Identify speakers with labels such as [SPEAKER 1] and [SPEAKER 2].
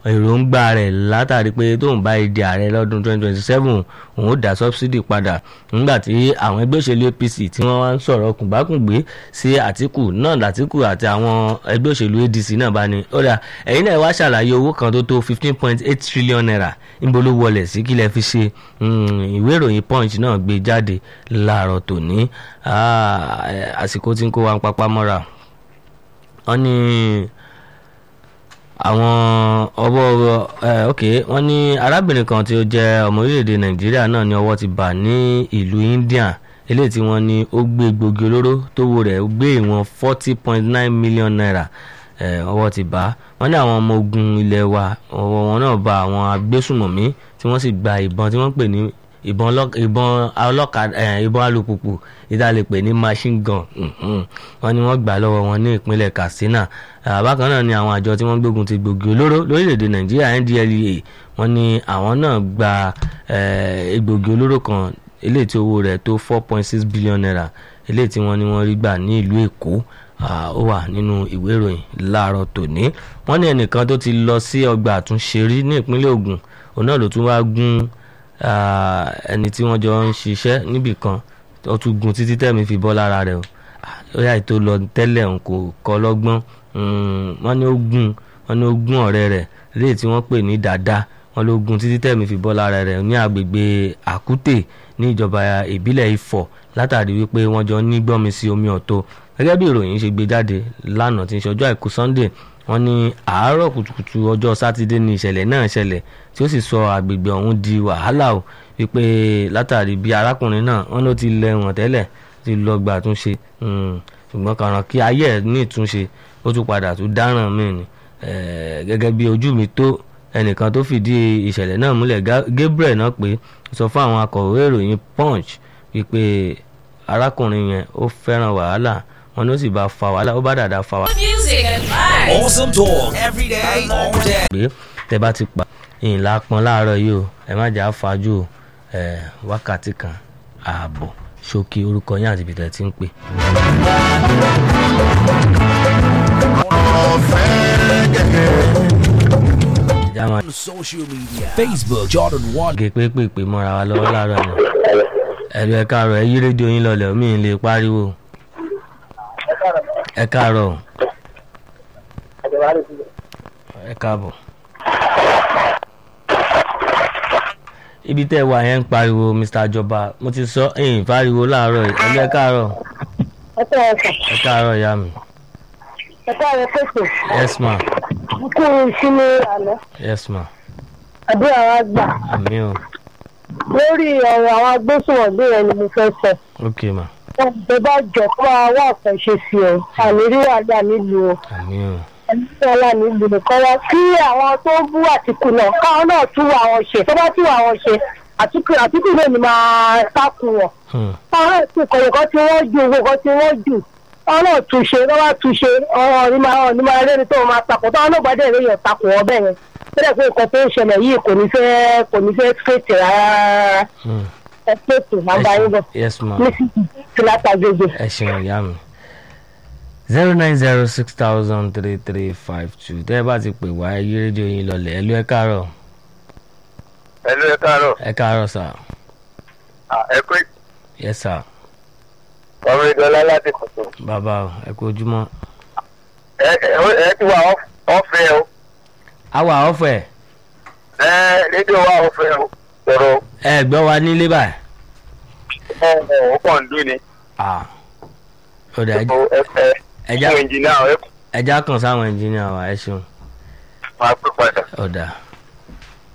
[SPEAKER 1] èròǹgbà rẹ̀ látàrí pé tóun bá di ààrẹ lọ́dún 2027 òun ó dá subsidy padà nígbà tí àwọn ẹgbẹ́ òṣèlú APC tí wọ́n wá ń sọ̀rọ̀ kùnbákùngbé sí Àtíkù náà l'Àtíkù àti àwọn ẹgbẹ́ òṣèlú ADC náà bá ní ó dà ẹ̀yin náà wá ṣàlàyé owó kan tó tó 15.8 trillion naira níbo ló wọlé sí kí lẹ fi ṣe ìwé ìròyìn Punch náà gbé jáde láàárọ̀ tòní àsìkò tí ń kó wa ń papá mọ́ra wọ́n ní àwọn ọwọ́ ok wọ́n ní arábìnrin kan tí ó jẹ́ ọmọ orílẹ̀-èdè nàìjíríà náà ní ọwọ́ ti bà ní ìlú india eléyìí tí wọ́n ní ó gbé gbòógì olóró tówó rẹ̀ gbé ìwọ̀n forty point nine million naira ọwọ́ ti bà wọ́n ní àwọn ọmọ ogun ilẹ̀ wa ọwọ́ wọn náà bà àwọn agbésùmọ̀mí tí wọ́n sì gba ìbọn tí wọ́n pè ní ìbọn ọlọ́kadà ìbọn alùpùpù ìdálè pè ní machine gun wọ́n ní wọ́n gbà lọ́wọ́ wọn ní ìpínlẹ̀ Katsina bákan náà ni àwọn àjọ tí wọ́n gbógun ti gbòógì olóró lórílẹ̀‐èdè Nàìjíríà NDLEA wọ́n ní àwọn náà gba egbògi olóró kan eléyìí tí owó rẹ̀ tó four point six billion naira eléyìí tí wọ́n ní wọ́n rí gbà ní ìlú Èkó ó wà nínú ìwé ìròyìn láàárọ̀ tòní wọ́n ní ẹnìkan tó ti lọ sí ọgbà àtúnṣe rí ní ìpínlẹ̀ Ògùn òun náà ló tún wá gún ẹni tí wọ́n jọ ń ṣiṣẹ́ níbì kan ó tún gun títí tẹ̀mí fi bọ́ lára rẹ̀ o ó yà tó lọ tẹ́lẹ̀ òun kò kọ́ lọ́gbọ́n wọ́n ní ó gún wọ́n ní ó gún ọ̀rẹ́ rẹ̀ léyìí tí wọ́n pè ní dàda wọ́n ló gun títí tẹ̀mí fi bọ́ lára rẹ̀ ní agbègbè àkútè ní ìjọba ìbílẹ̀ ifọ̀ látàrí wípé wọ́n jọ ní gbọ́mi sí omi ọ̀tọ̀ gẹ́gẹ́ bí ìròyìn ṣe gbé jáde lánàá tí ń ṣe ọjọ́ àìkú sunday wọ́n ní àárọ̀ kùtùkùtù ọjọ́ sátidé ní ìṣẹ̀lẹ̀ náà ṣẹlẹ̀ tí ó sì sọ àgbègbè ọ̀hún di wàhálà o wípé látàrí bí arákùnrin náà wọ́n ló ti lẹ́wọ̀n tẹ́lẹ̀ ti lọ gbà túnṣe ṣùgbọ́n kàràn kí ayé ẹ̀ ní ìtúnṣe ó tún padà tún dáràn míì ni gẹ́gẹ́ bí ojú mi tó ẹnìkan tó fìdí ìṣẹ̀lẹ̀ náà múlẹ̀ Gabriel náà pé sọ fún àwọn akọ̀wé ìròyìn Punch wípé arákùnrin yẹn ó fẹ́ràn wàhálà wọn ló sì bá fa wàhálà ó bá dàda fa wàhálà.
[SPEAKER 2] Music and vibes.
[SPEAKER 3] Awesome talk every day, all day.
[SPEAKER 1] pé tẹ bá ti pa ìyìnlá pọn láàárọ̀ yìí o ẹ má jà á fajú o ẹ wákàtí kan ààbọ̀ ṣókí orúkọ yín àti ibi tẹ̀ ti ń pè. ìjà máa
[SPEAKER 3] On social media Facebook, Jordan One.
[SPEAKER 1] gé pépèpé mọ́ra wa lọ́wọ́ láàárọ̀ ni ẹ̀rọ ẹ káàárọ̀ ẹ yí rédíò yín lọlẹ̀ omi ì lè pariwo ẹ káàárọ̀ ẹ káàbọ̀. ibi tẹ́ ẹ wà yẹn ń pariwo Mr. Jọba mo ti sọ ẹ̀yìn pariwo láàárọ̀ yìí ẹ̀rọ ẹ káàárọ̀
[SPEAKER 4] ẹ tẹ́ ẹ sàn
[SPEAKER 1] ẹ káàárọ̀ ìyá mi
[SPEAKER 4] ẹ tẹ́ ẹ pèsè
[SPEAKER 1] yes ma
[SPEAKER 4] kú ìsinmi àná
[SPEAKER 1] yes ma
[SPEAKER 4] àdúrà wa gbà
[SPEAKER 1] àmì o
[SPEAKER 4] lórí ọ̀rọ̀ àwọn agbésùnmọ̀gbé yẹn ni mo fẹ́ sọ
[SPEAKER 1] ok ma
[SPEAKER 4] wọn bẹ bá jọ kó máa wá àkànṣe sí ọ àmì rí wàhálà nílùú o
[SPEAKER 1] àmì o
[SPEAKER 4] ẹni wàhálà nílùú nìkan wá kí àwọn tó ń bú àtìkù náà káwọn náà tún wà wọn ṣe tó bá tún wà wọn ṣe àtìkù àtìkù náà ni máa sákun wọn
[SPEAKER 1] Hmm.
[SPEAKER 4] káwọn náà tún kọ̀ọ̀kan kan tí wọ́n ju owó kan tí wọ́n jù káwọn náà tún ṣe tó bá tún ṣe ọ̀rọ̀ ní máa ní máa rẹ́ni tó máa takò táwọn náà gbàdé ìròyìn ọ̀takùn wọn bẹ́ẹ̀ yẹn tó dẹ̀ pé nǹkan tó ń ṣẹlẹ̀ yìí kò ní fẹ́ kò ní fẹ́ fètè rárá
[SPEAKER 1] Hmm.
[SPEAKER 4] ẹ fètè máa bá yín bọ̀
[SPEAKER 1] yes ma
[SPEAKER 4] ní sí látàgbègbè.
[SPEAKER 1] ẹ ṣeun ìyá mi zero nine zero six thousand three three five two tẹ́ ẹ bá ti pè wá ẹ yí rédíò yín lọlẹ̀ ẹ lú ẹ káàárọ̀
[SPEAKER 5] Hello, ẹ káàárọ̀.
[SPEAKER 1] ẹ káàárọ̀ sà
[SPEAKER 5] Ah, ẹ pé
[SPEAKER 1] yes sà
[SPEAKER 5] ọmọ ìdọ́lá láti kọ̀tún.
[SPEAKER 1] bàbá o ẹ kú ojúmọ́
[SPEAKER 5] Ẹ ẹ ẹ ti wà ọ̀fẹ́ o.
[SPEAKER 1] àwa ọ̀fẹ́
[SPEAKER 5] Ẹ rédíò wà ọ̀fẹ́ o. Sọ̀rọ̀
[SPEAKER 1] ẹ gbọ́ wa nílé báyìí
[SPEAKER 5] ẹ ẹ ó kàn ń dún ni.
[SPEAKER 1] ah ó dà
[SPEAKER 5] Ẹ ẹ
[SPEAKER 1] ẹja
[SPEAKER 5] fún ẹnjìnìá ẹ
[SPEAKER 1] ẹja kan sáwọn ẹnjìníà wa ẹ ṣeun
[SPEAKER 5] máa pè padà.
[SPEAKER 1] ọ̀dà